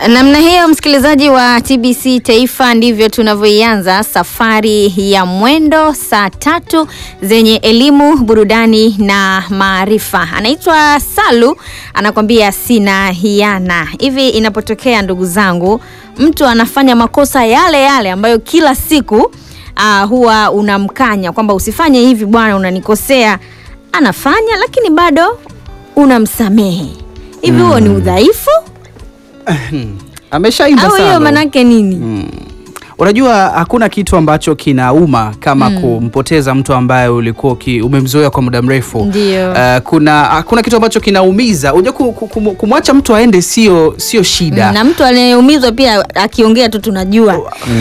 Namna hiyo msikilizaji wa TBC Taifa, ndivyo tunavyoianza safari ya mwendo saa tatu zenye elimu, burudani na maarifa. Anaitwa Salu, anakwambia sina hiana. Hivi inapotokea ndugu zangu, mtu anafanya makosa yale yale ambayo kila siku uh, huwa unamkanya kwamba usifanye hivi bwana, unanikosea, anafanya lakini bado unamsamehe. Hivi huo ni udhaifu ameshaimba au hiyo sana. manake nini? Unajua hakuna kitu ambacho kinauma kama kumpoteza mtu ambaye ulikuwa uki- umemzoea kwa muda mrefu. Ndio. Uh, kuna hakuna kitu ambacho kinaumiza. Unajua ku- ku- kumu- kumwacha mtu aende sio sio shida. na mtu anayeumizwa pia akiongea tu tunajua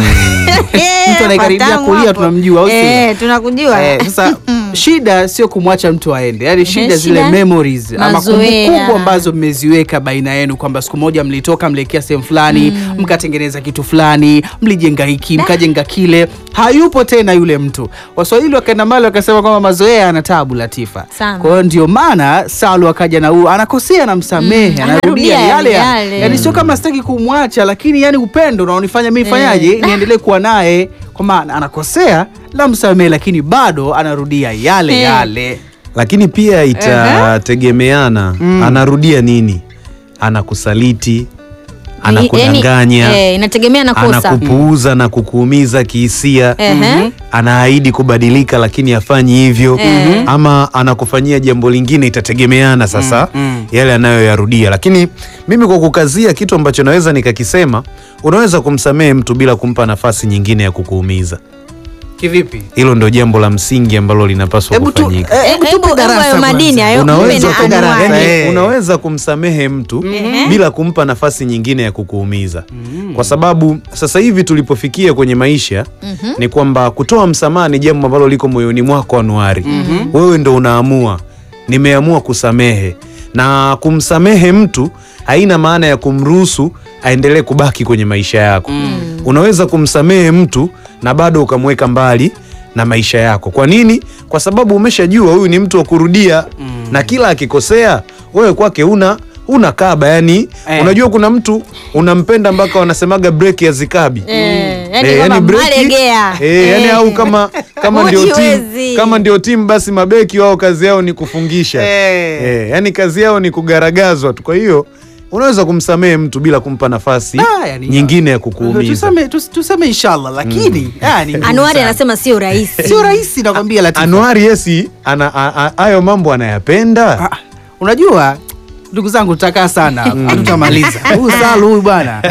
Mtu anayekaribia Patamu kulia hapo. tunamjua, au sio? Eh, tunakujua Eh, sasa shida sio kumwacha mtu aende, yaani shida zile shida, memories ama mazoea. kumbukumbu ambazo mmeziweka baina yenu, kwamba siku moja mlitoka mlielekea sehemu fulani mkatengeneza kitu fulani, mlijenga hiki mkajenga kile, hayupo tena yule mtu. Waswahili wakaenda mali wakasema kwamba mazoea yana tabu, Latifa. Sana. Kwa hiyo ndio maana Salu akaja na huu, anakosea na msamehe, Mm, anarudia anarudia yale yale. yale, yani sio kama sitaki kumwacha, lakini yani upendo unaonifanya mimi fanyaje, niendelee kuwa naye, kwa maana anakosea na msamehe, lakini bado anarudia yale Eh. yale. lakini pia itategemeana anarudia nini anakusaliti anakudanganya Yani, eh, inategemea na kosa anakupuuza na kukuumiza kihisia Ehe. anaahidi kubadilika lakini hafanyi hivyo Eh. ama anakufanyia jambo lingine itategemeana sasa yale anayoyarudia lakini mimi kwa kukazia kitu ambacho naweza nikakisema unaweza kumsamehe mtu bila kumpa nafasi nyingine ya kukuumiza Kivipi? hilo ndio jambo la msingi ambalo linapaswa Hebu tu- kufanyika eh, Eh, hebu hebu- tupe hebu darasa hayo madini kwanza. hayo Unaweza mpe tu na darasa, anwani. eh. yani, unaweza kumsamehe mtu bila kumpa nafasi nyingine ya kukuumiza kwa sababu sasa hivi tulipofikia kwenye maisha ni kwamba kutoa msamaha ni jambo ambalo liko moyoni mwako Anuari wewe ndo unaamua nimeamua kusamehe na kumsamehe mtu haina maana ya kumruhusu aendelee kubaki kwenye maisha yako unaweza kumsamehe mtu na bado ukamweka mbali na maisha yako kwa nini kwa sababu umeshajua huyu ni mtu wa kurudia na kila akikosea wewe kwake una una kaba yani Eh. unajua kuna mtu unampenda mpaka wanasemaga break ya zikabi Eh, yani Eh, kwamba breki, malegea. eh, yani Eh. au kama kama ndio timu Hujiwezi. kama ndio timu basi mabeki wao kazi yao ni kufungisha Eh. eh, yani kazi yao ni kugaragazwa tu kwa hiyo unaweza kumsamehe mtu bila kumpa nafasi Ah, yani, nyingine ya kukuumiza Tuseme, tus- tuseme inshallah, lakini ah, ni ngumu Anuari sana. anasema sio rahisi sio rahisi, nakwambia Latifa. Anuari yesi ana- a- a- hayo mambo anayapenda Ah, unajua ndugu zangu tutakaa sana tutamaliza huyu Salu huyu bwana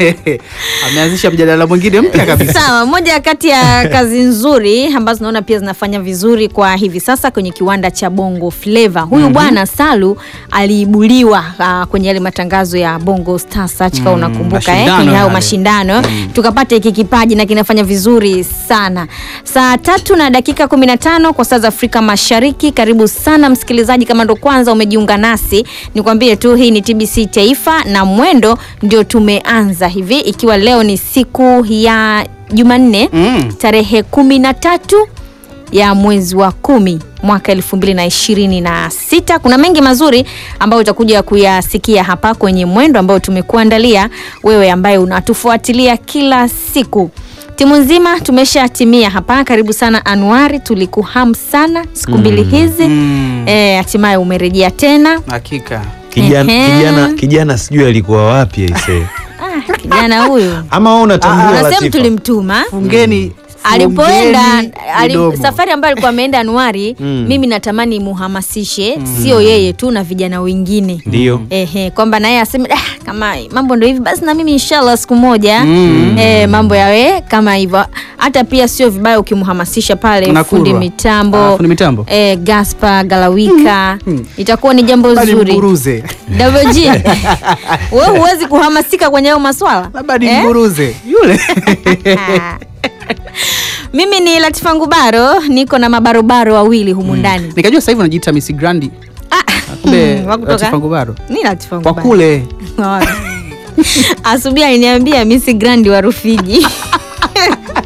ameanzisha mjadala mwingine mpya kabisa Sawa, moja kati ya kazi nzuri ambazo naona pia zinafanya vizuri kwa hivi sasa kwenye kiwanda cha Bongo Flava. Huyu bwana Salu aliibuliwa ah, kwenye yale matangazo ya Bongo Star Search kama unakumbuka eh, mashindano kwenye hayo yale. mashindano tukapata hiki kipaji na kinafanya vizuri sana. Saa tatu na dakika 15 kwa saa za Afrika Mashariki. Karibu sana msikilizaji, kama ndo kwanza umejiunga nasi, nikwambie tu hii ni TBC Taifa na mwendo ndio tumeanza hivi, ikiwa leo ni siku ya Jumanne Mm. tarehe kumi na tatu ya mwezi wa kumi mwaka elfu mbili na ishirini na sita. Kuna mengi mazuri ambayo utakuja kuyasikia hapa kwenye mwendo ambao tumekuandalia wewe ambaye unatufuatilia kila siku. Timu nzima tumeshatimia hapa. Karibu sana Anuari, tulikuhamu sana siku mbili hizi Mm. Eh, hatimaye umerejea tena. hakika kijana, Ehe. kijana, kijana sijui alikuwa wapi aise Ah, kijana huyu ama wewe unatambua unasema Latifa? tulimtuma fungeni alipoenda fungeni ali, midomo. safari ambayo alikuwa ameenda Anuari mimi natamani muhamasishe sio yeye tu na vijana wengine ndio Ehe, kwamba naye aseme ah, kama mambo ndio hivi basi na mimi inshallah siku moja eh, mambo yawe kama hivyo. Hata pia sio vibaya ukimhamasisha pale Unakurwa. fundi mitambo, Ah, fundi mitambo. eh, Gaspar Galawika itakuwa ni jambo Bali zuri. mburuze WG wewe huwezi kuhamasika kwenye hayo maswala labda ni Eh? mburuze yule Mimi ni Latifa Ngubaro, niko na mabarobaro wawili humu ndani. nikajua sasa hivi unajiita Miss Grandi Ah, kumbe hmm, wa kutoka- Latifa Ngubaro Ni Latifa kwa Ngubaro. kule Asubuhi aliniambia Miss Grandi wa Rufiji.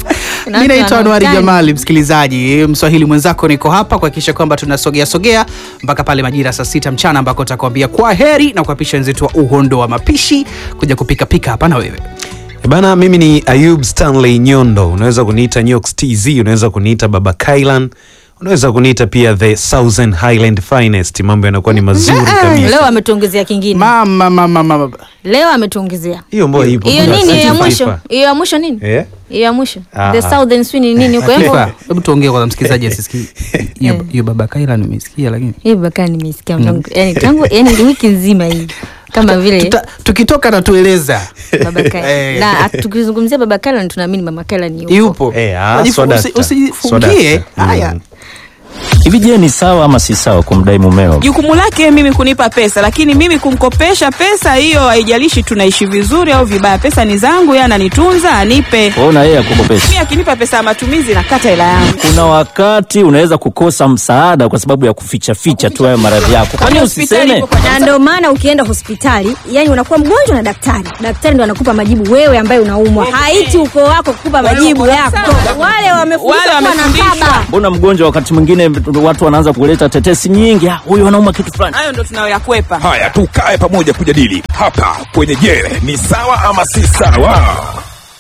mi naitwa Anuari Jamali, msikilizaji mswahili mwenzako, niko hapa kuhakikisha kwamba tunasogea sogea mpaka pale majira saa sita mchana ambako utakwambia kwa heri na kuapisha wenzetu wa uhondo wa mapishi kuja kupikapika hapa na wewe E Bana, mimi ni Ayub Stanley Nyondo, unaweza kuniita Nyox TZ, unaweza kuniita Baba Kailan, unaweza kuniita pia the Southern Highland Finest. Mambo yanakuwa ni mazuri kabisa. leo ametuongezea kingine mama mama mama leo ametuongezea Hiyo mbona ipo hiyo Kuna nini hiyo ya Southern mwisho Fifa. hiyo ya mwisho nini Eh? hiyo ya mwisho Ah, the ah. southern swing ni nini huko hivyo Fifa, hebu tuongee kwanza msikilizaji asisikie hiyo hiyo baba Kaila nimesikia lakini hii baka nimesikia tangu yani tangu yani wiki nzima hii kama vile Tuta, tukitoka natueleza baba Kaila Eh. na at- tukizungumzia baba Kaila tunaamini mama Kaila ni yupo yupo Eh, ah, Wajifu- swadakta. usi- usijifungie Swadakta. haya Mm. Hivi je, ni sawa ama si sawa kumdai mumeo? jukumu lake mimi kunipa pesa lakini mimi kumkopesha pesa hiyo haijalishi tunaishi vizuri au vibaya pesa ni zangu yeye ananitunza anipe Ona yeye akukopesha. mi akinipa pesa ya matumizi nakata hela yangu Kuna wakati unaweza kukosa msaada kwa sababu ya kuficha ficha tu hayo maradhi yako. Kwani Hospitali usiseme? ipo kwa na ndio maana ukienda hospitali yani unakuwa mgonjwa na daktari daktari ndo anakupa majibu wewe ambaye unaumwa haiti ukoo wako kukupa Wale majibu wako yako sawa. wale wamefundishwa Wale kuwa na wamefundishwa. baba Mbona mgonjwa wakati mwingine watu wanaanza kuleta tetesi nyingi, "Ah, huyu anauma kitu fulani. hayo ndo tunayoyakwepa Haya, tukae pamoja kujadili hapa kwenye Je, ni sawa ama si sawa?